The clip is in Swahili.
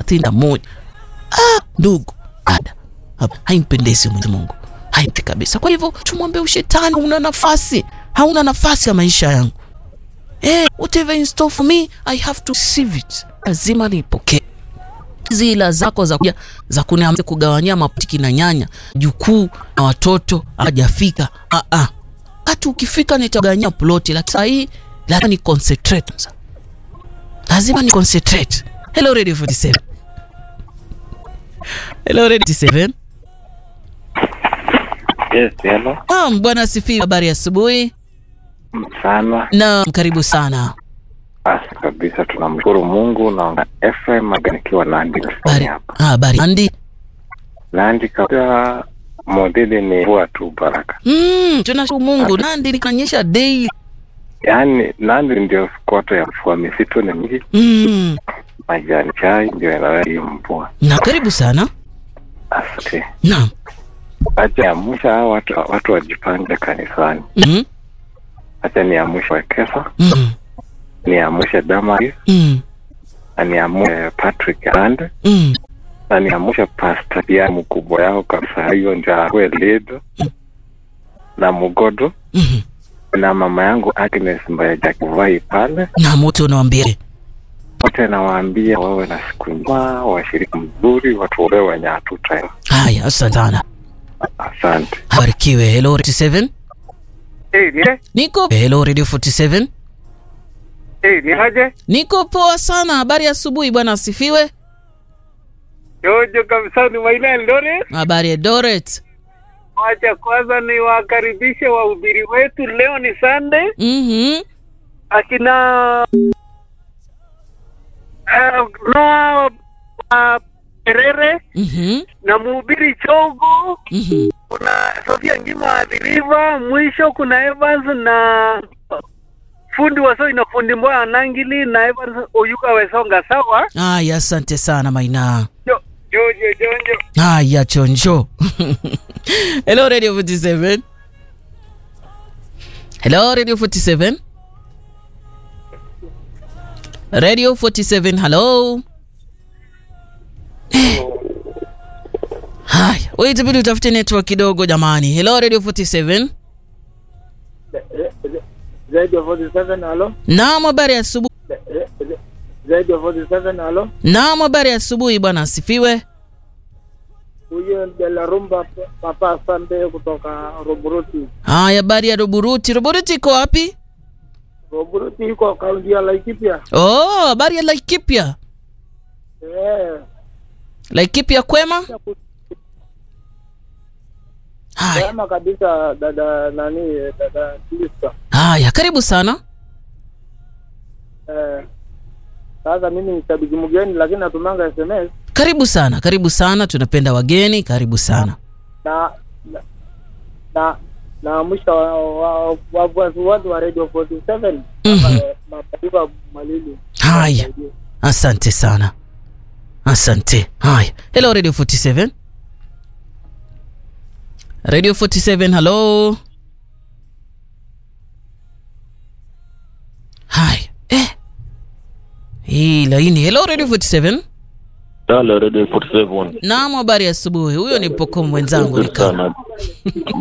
thelathini na moja. Ah, ndugu ada, haimpendezi Mwenyezi Mungu, haimpi kabisa. Kwa hivyo tumwambie ushetani, hauna nafasi, hauna nafasi ya maisha yangu. Eh, whatever in store for me I have to receive it, lazima nipokee zila zako za kuja za kuniambia kugawanyia mapiki na nyanya jukuu na watoto hajafika. Ah ah, hata ukifika nitagawanyia ploti, lakini saa hii lazima ni concentrate, lazima ni concentrate. Hello Radio 47, hello Radio 47. Yes, hello. Ah, bwana asifiwe. Habari ya asubuhi. Sana. Na karibu sana. Basi kabisa tunamshukuru Mungu na FM nikiwa Nandi Habari. hapa. Ah, habari. Andi. Nandi kabisa modeli ni mvua tu baraka. Mm, tunashukuru Mungu. Nandi nikanyesha daily. Yaani Nandi ndio koto ya mvua, misitu ni mingi, Mm. majani chai ndio inaleta hii mvua. Na karibu sana. Asante. Naam. Acha niamsha hao watu watu wajipange kanisani. Mm. Acha niamshe Wekesa, Mm. niamshe Damaris, Mm. na niamshe Patrick Ande, Mm. na niamshe Pastor pia mkubwa yao kabisa, hiyo ndio awe leader na Mugodo Mm. na mama yangu Agnes Mbayaja Kivai pale. Na moto unawambia. Wote nawaambia wawe na siku njema, washiriki mzuri, watuombee wenye hatuta. Haya, asante sana. Asante. Barikiwe. Hello 47. Eh, ni Niko Hello Radio 47. eh, ni aje? Niko poa sana. Habari ya asubuhi bwana asifiwe. Jojo kabisa ni Maina Eldoret. Habari ya Doret. Wacha kwanza niwakaribishe wahubiri wetu. Leo ni Sunday, Mhm. akina uh, Noah uh, Perere Mhm. na mhubiri Chogo, Mhm. kuna Sofia Ngima Adhiriva, mwisho kuna Evans na fundi wasoi na fundi Mboya Nangili na Evans Oyuka Wesonga. Sawa Haya, asante sana Maina. Jo- Jojo Jonjo. Haya, chonjo. Hello Radio 47. Hello Radio 47. Radio 47, hello. Eh. Haya, wewe itabidi utafute network kidogo jamani. Hello Radio 47. Radio 47 halo. Naam, habari ya asubuhi. Radio 47 halo. Naam, habari ya asubuhi bwana asifiwe. Huyo de la rumba papa Sande kutoka Roburuti. Haya, habari ya Roburuti. Roburuti iko wapi? Roburuti iko kaunti ya Laikipia. Oh, habari ya Laikipia. Eh. Laikipia kwema? Haya, Kama kabisa dada nani dada Lisa. haya, karibu sana. Eh. Sasa mimi ni shabiki mgeni lakini natumanga SMS Karibu sana, karibu sana. Tunapenda wageni, karibu sana. na na na, na mwisho wa wafuasi wote wa Radio 47 Mhm. eh, Mapaiva Malili. Haya, asante sana, asante. Haya, hello Radio 47. Radio 47, hello. Haya, eh, hii laini. Hello Radio 47. Halo, Radio 47. Naam, habari ya asubuhi. Huyo ni Poko mwenzangu ni kama Sana.